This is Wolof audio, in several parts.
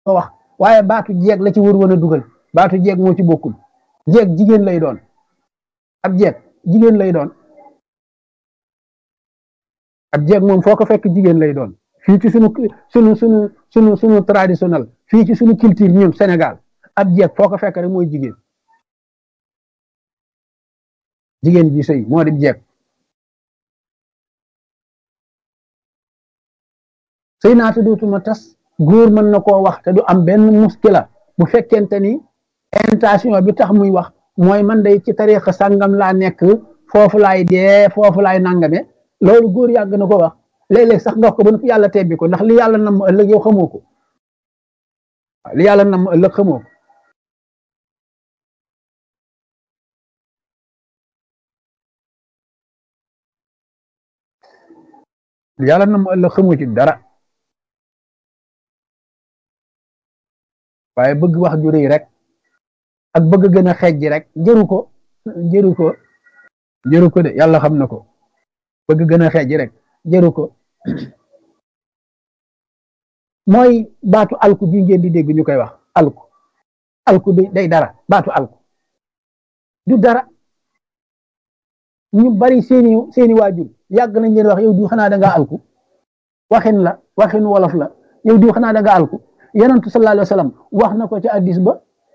ko wax waaye baatu jeeg la ci wër woon a dugal baatu jeeg moo ci bokkul jeeg jigéen lay doon ab jeeg jigéen lay doon ab jeeg moom foo ko fekk jigéen lay doon fii ci sunu sunu sunu sunu sunu traditionnel fii ci sunu culture ñun Sénégal ab jeeg foo ko fekk rek mooy jigéen jigéen ji sëy moo di jeeg sëy naa te dootuma tas góor mën na koo wax te du am benn muskila bu fekkente ni intention bi tax muy wax mooy man day ci tariixa sàngam laa nekk foofu laay dee foofu laay nangame loolu góor yàgg na ko wax léeg-léeg sax nga wax ko ba yàlla tebbi ko ndax li yàlla nam ëllëg yow xamoo ko li yàlla nam ëllëg xamoo ko li yàlla nam ëllëg xamoo ci dara waaye bëgg wax ju rëy rek ak bëgg gën a xeej ji rek jëru ko jëru ko jëru ko de yàlla xam na ko bëgg gën a xeej ji rek jëru ko mooy baatu alku bi ngeen di dégg ñu koy wax alku alku bi day dara baatu alku du dara ñu bari seeni seeni waajur yàgg nañ leen wax yow di xanaa da ngaa alku waxin la waxin wolof la yow di xanaa da nga alku yonentu sallallahu alayhi wa sallam wax na ko ci addis ba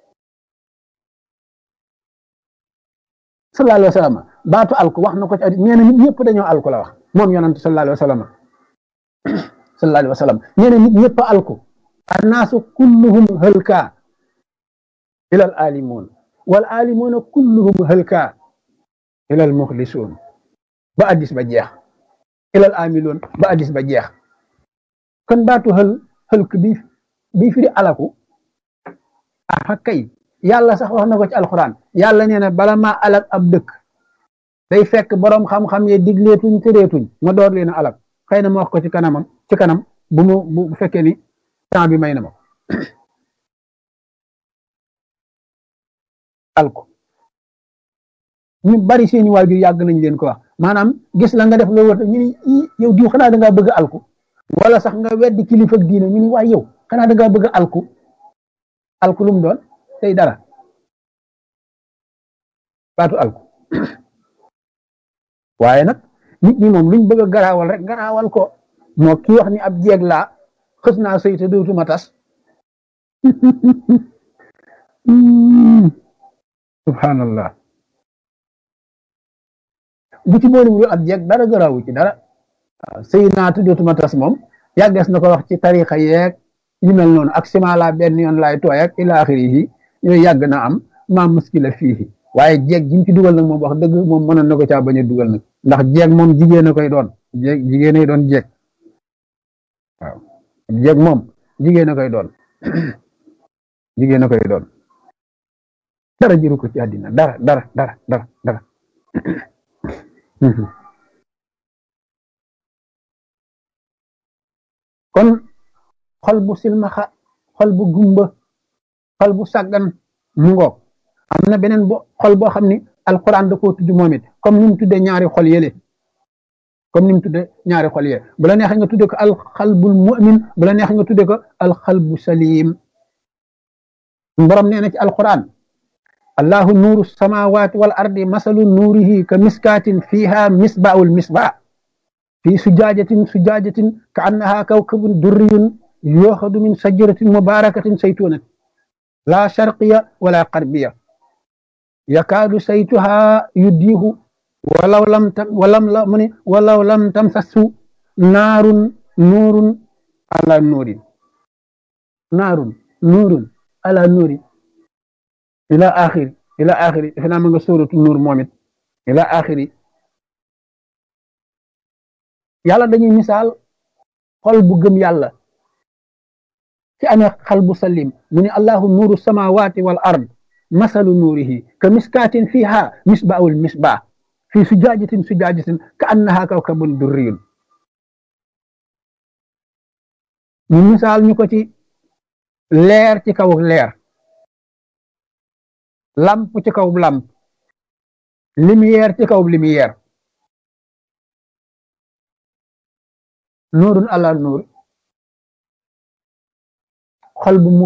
sallallahu alayhi wa sallam baatu alku wax na ko ci addis nee na nit ñëpp dañoo alku la wax moom yonentu sallallahu alayhi wa sallam sallallahu alayhi wa sallam nee na nit ñëpp alku annaasu kulluhum halka ila al alimun wal alimuna kulluhum halka ila al muxlisuun ba addis ba jeex ila al amiloon ba addis ba jeex kon baatu hël hëlk bi bi firi alaku ah kay yàlla sax wax na ko ci alxuraan yàlla nee na bala maa alak ab dëkk day fekk boroom xam-xam ye digleetuñ tëreetuñ ma door leen a alak xëy na ma wax ko ci kanamam ci kanam bu mu bu fekkee ni temps bi may na ma alku ñu bari seeni waajur yàgg nañ leen ko wax maanaam gis la nga def loolu war ñu ni yow diw xanaa da ngaa bëgg alku wala sax nga weddi kilifa diine ñu ni waay yow xanaa da ngaa bëgg alku alku lu mu doon tey dara baatu alku waaye nag nit ñi moom luñ bëgg a garaawal rek garaawal ko moo kii wax ni ab jeeg laa xës naa sëy te dootuma tas subhanallah bu ci boole wu ab jeeg dara garaawu ci dara waaw sëy naa te dootuma tas moom yàggees na ko wax ci tarixa yeeg yu mel noonu ak sima la benn yoon laay tooy ak ila axirihi yooyu yàgg na am maa muskila fii waaye jeeg ji mu ci dugal nag moom wax dëgg moom mënoon na ko caa bañ a dugal nag ndax jeeg moom jigéen a koy doon jeeg jigéen a doon jeeg waaw jeeg moom jigéen a koy doon jigéen a koy doon dara jëru ko ci àddina dara dara dara dara dara kon xol bu silmaxa xol bu gumba xol bu sàggan mu ngoog am na beneen bo xol boo xam ni alquran da koo tudd moom it comme ni mu tuddee ñaari xol yële comme ni mu tuddee ñaari xol yële bu la neexee nga tuddee ko alxalbul mu'min bu la neexee nga tuddee ko alxalbu salim borom nee na ci alquran allahu nuuru samawati wal ardi masalu nuurihi ka miskaatin fiha misbaul misbaa fi sujaajatin sujaajatin ka annaha kawkabun durriyun yooxadu min sajaratin mubarakatin saytunatin la sharqiya wala qarbiya yakaadu saytuha yuddiihu walaw lam tam walam la mu ne walaw lam tamsasu naarun nuurun ala nuurin naarun nuurun ala nuurin ila axiri ila axiri defe naa ma nga sóoratu nuur moom it ila axiri yàlla dañuy misaal xol bu gëm yàlla ci amee xal bu salim mu ne allahu nuuru samawati wal ard masalu nuurihi ka miskaatin fiha misbaul misbah fi sujaajatin sujaajatin ka annaha kawkabun durriyun ñu misaal ñu ko ci leer ci kaw leer lamp ci kaw lamp lumière ci kaw lumière nuurun ala nuur xol bu